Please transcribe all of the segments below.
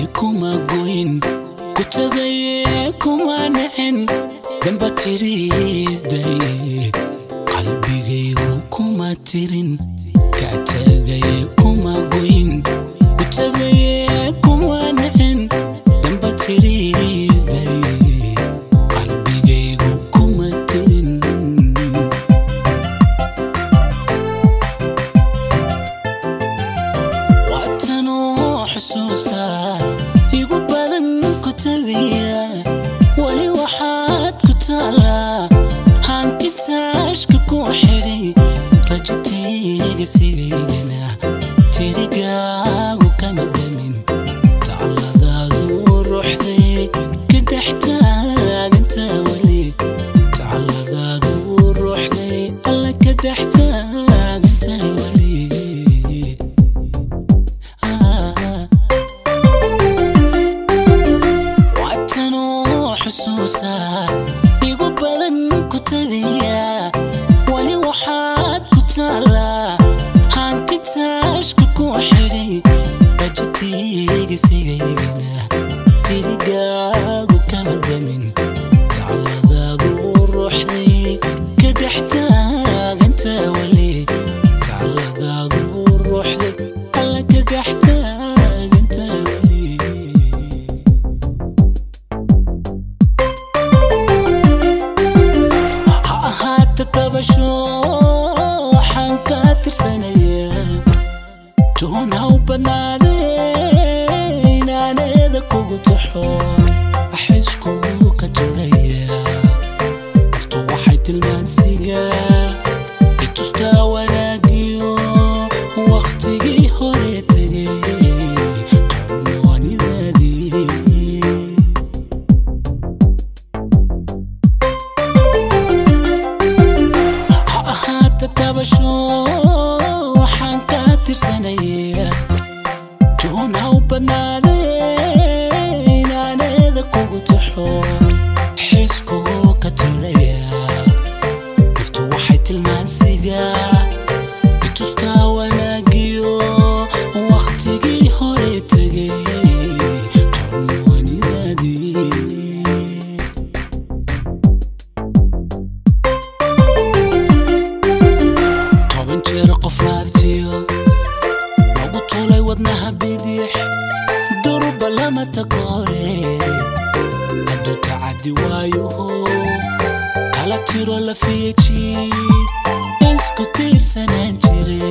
kuma goyn ku tabaye kuma nacen damba tiriisdaye qalbigaygu kuma tirin ka tagaye kuma goyn ku tabaye kuma nacen damba tiriisdaye qalbigaygu kuma tirin waatanoo xusuusa igu badan ku tabiya weli waxaad ku taalaa hankitaashka ku xidhay rajatayga sigaygana tirigaagu kama damin tacalladaadu ruuxday ka dhex taaganta weli tacalladaadu ruuxday alla ka dhex taaganta weli waatanoo xusuusa igu badan ku tabiya weli waxaad ku taalaa hankitaashka ku xidhay rajatayga sigaygana tirigaagu kama damin tacalladaadu ruuxday ka dhex taaganta weli tacalladaadu ruuxday alla ka dhex taaganta weli ha ahaata tabasho waxaan ka tirsanayaa tuun ha u badnaade inaaneeda kugu taxo axiskugu ka turaya naftu waxay tilmaansigaa itustaa wanaagiyo wakhtigii hore tegay tolmoonidaadii ha ahaata tabasho waxaan ka tirsanayaa tuun ha u badnaade inaaneeda kugu taxo xiskugu ka turaya naftu waxay tilmaansigaa itustaa wanaagiyo wakhtigii hore tegay tolmoonidaadii toban jeer qof laabtiyo lagu tulay wadnaha bidix durba lama takoore hadduu tacaddi waayoho kala tiro la fiyeji isku tiirsanaan jire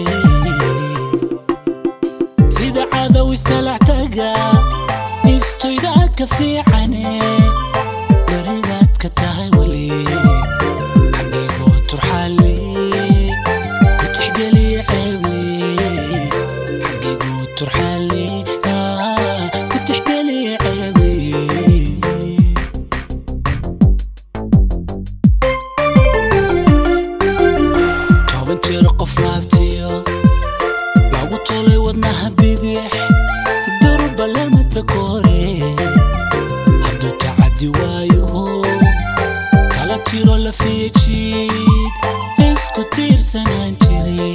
sida cadow istalactaga istoydaa ka fiicane beribaad ka tahay weli xageegoo turxaale ku tixgeliya ceeble xageegoo turxaale ah, ku tixgeliya ceeble toban jeer qof laabtiyo lagu tolay wadnaha bidix durba lama takoore hadduu tacaddi waayoho kala tiro la fiyeji isku tiirsanaan jire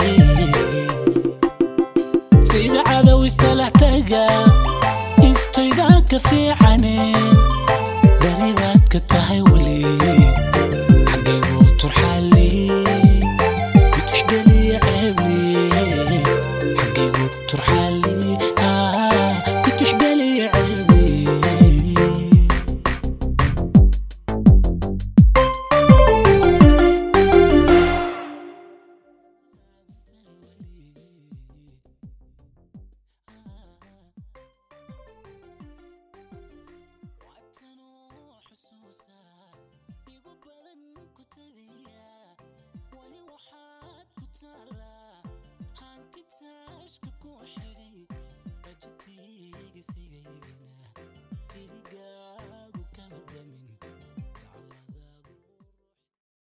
sida cadow istalaxtaga istoydaa ka fiicane beribaad ka tahay weli xageegoo turxaale